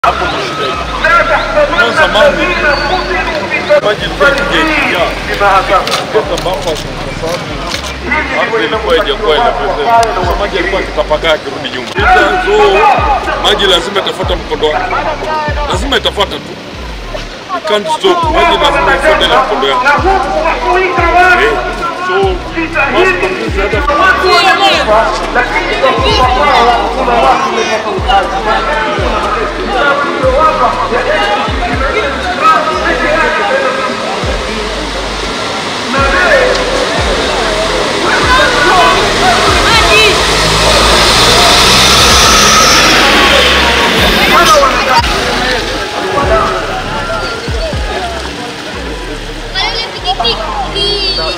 hapo ndo shida iko. Kwa zamani maji ilikuwa ikija kutoka Bafas kwa sababu hapo ilikuwa haijakuwa ina present. Sasa maji yalikuwa yakitapakaa yakirudi nyuma. Shida zo maji lazima itafuata mkondo wake, lazima itafuata tu, you can't stop. Maji lazima ifuate ile mkondo wake. Eh, so basi kabisa hata Kaya pikipiki.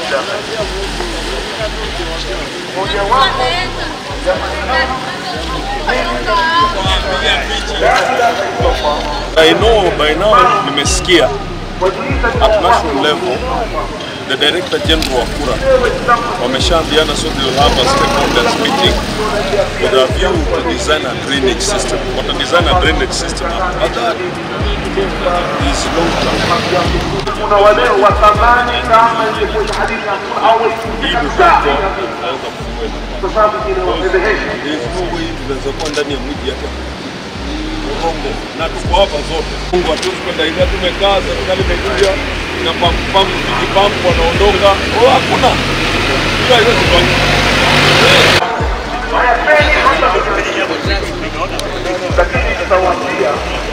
I know by now nimesikia at national level the director general wa kura wameshaambiana so they'll have a stakeholders meeting with a view to design a drainage system what a design a drainage system but that is long term kuna wale wa thamani kama ilivyokuwa hadithi ya au hii ndio tunaweza kufungua kwa sababu inawafedhehesha there is no way tunaweza kuwa ndani ya mji hata Urongo na tuko hapa zote. Mungu hatuwezi kwenda hivi, tumekaa serikali imekuja na pampu pampu vijipampu wanaondoka. Oh, hakuna hiyo haiwezi fanya. hayapeni hata lakini tutawaambia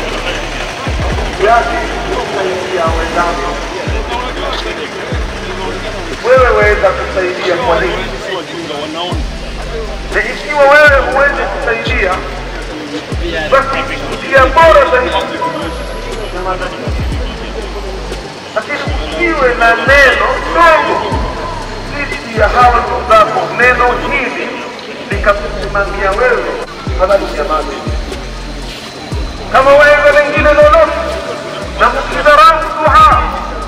yake kusaidia wenzako wewe waweza kusaidia kwa nini Si wajinga wanaona. na ikiwa wewe huwezi kusaidia basi njia bora zaidi lakini usiwe na neno dogo dhidi ya hawa ndugu zako neno hili likakusimamia wewe fadhali jamani kama wewe lengine lolote na msidharau dua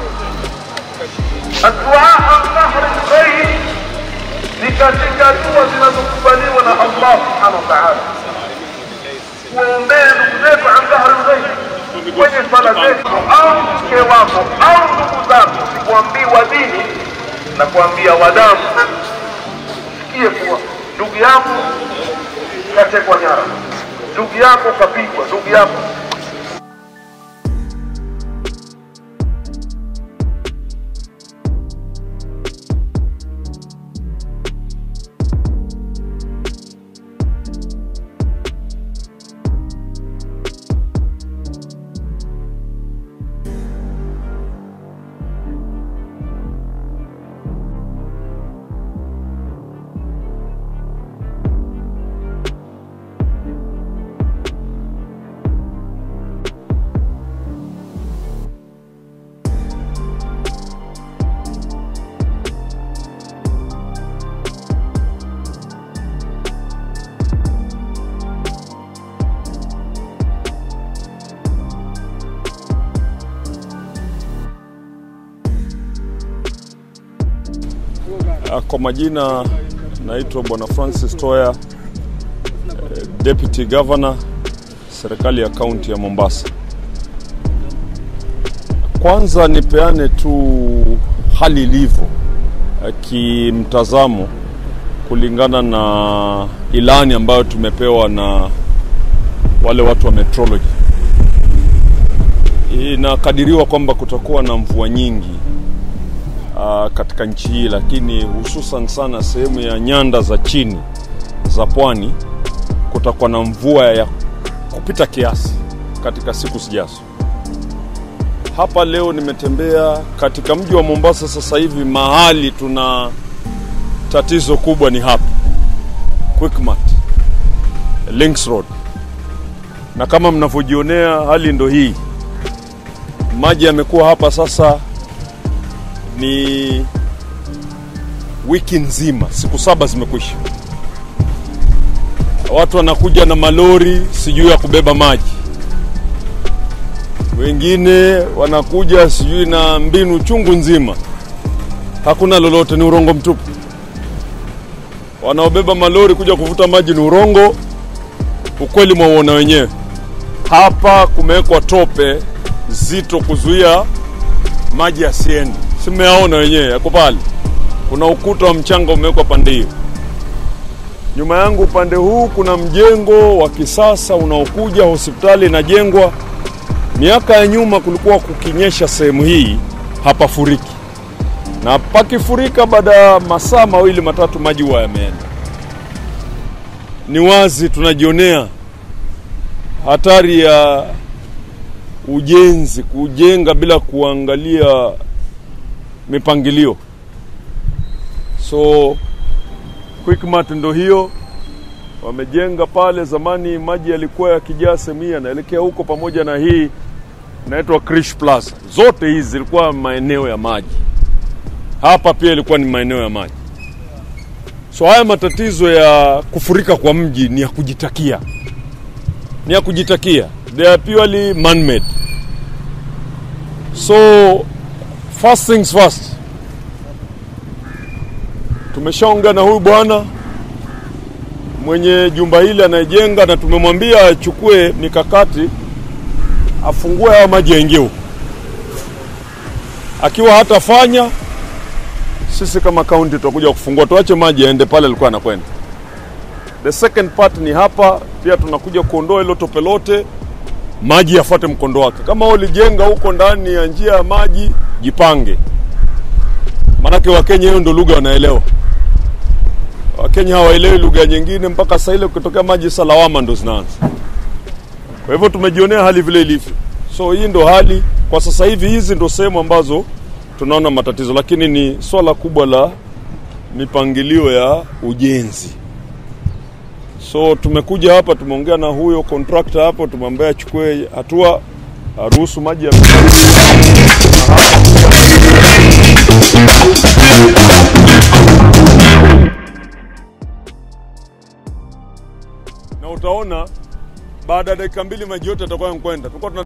الدعاء عن ظهر الغيب ni katika dua zinazokubaliwa na Allah subhanahu wa ta'ala. Kuombea ndugu zetu an dhahri lghaib kwenye swala zetu, au mke wako au ndugu zako, kuambiwa dini na kuambia wadamu, sikie kuwa ndugu yako katekwa nyara, ndugu yako kapigwa, ndugu yako Ah, Kwa majina naitwa Bwana Francis Toya, eh, Deputy Governor serikali ya kaunti ya Mombasa. Kwanza nipeane tu hali ilivyo eh, kimtazamo kulingana na ilani ambayo tumepewa na wale watu wa metrology. Inakadiriwa kwamba kutakuwa na mvua nyingi uh, katika nchi hii, lakini hususan sana sehemu ya nyanda za chini za pwani kutakuwa na mvua ya kupita kiasi katika siku zijazo. Hapa leo nimetembea katika mji wa Mombasa. Sasa hivi mahali tuna tatizo kubwa ni hapa Quickmart, Links Road, na kama mnavyojionea hali ndo hii. Maji yamekuwa hapa sasa ni wiki nzima, siku saba zimekwisha. Watu wanakuja na malori sijui ya kubeba maji, wengine wanakuja sijui na mbinu chungu nzima, hakuna lolote, ni urongo mtupu. Wanaobeba malori kuja kuvuta maji ni urongo, ukweli mwauona wenyewe. hapa kumewekwa tope zito kuzuia maji yasiende. Si mmeyaona wenyewe, yako pale. Kuna ukuta wa mchanga umewekwa pande hiyo. Nyuma yangu upande huu kuna mjengo wa kisasa unaokuja, hospitali inajengwa. Miaka ya nyuma kulikuwa kukinyesha sehemu hii hapafuriki, na pakifurika baada ya masaa mawili matatu maji huwa yameenda. Ni wazi tunajionea hatari ya ujenzi, kujenga bila kuangalia mipangilio. So Quickmart ndo hiyo wamejenga pale. Zamani maji yalikuwa yakijaa sehemu hii yanaelekea huko, pamoja na hii inaitwa Krish Plaza. Zote hizi zilikuwa maeneo ya maji. Hapa pia ilikuwa ni maeneo ya maji. So haya matatizo ya kufurika kwa mji ni ya kujitakia, ni ya kujitakia, they are purely man-made. So first things first, tumeshaongea na huyu bwana mwenye jumba hili anayejenga, na tumemwambia achukue mikakati, afungue haya maji yaingie huko. Akiwa hatafanya, sisi kama kaunti tutakuja kufungua, tuache maji yaende pale alikuwa anakwenda. The second part ni hapa pia tunakuja kuondoa hilo tope lote, maji yafuate mkondo wake. Kama ulijenga huko ndani ya njia ya maji, jipange, maanake Wakenya hiyo ndo lugha wanaelewa. Wakenya hawaelewi lugha nyingine, mpaka saa ile ukitokea maji salawama ndo zinaanza. Kwa hivyo tumejionea hali vile ilivyo, so hii ndo hali kwa sasa hivi. Hizi ndo sehemu ambazo tunaona matatizo, lakini ni swala kubwa la mipangilio ya ujenzi. So tumekuja hapa, tumeongea na huyo contractor hapo, tumwambia achukue hatua, aruhusu maji ya na utaona baada ya dakika mbili maji yote yatakuwa yamekwenda. Tulikuwa tuna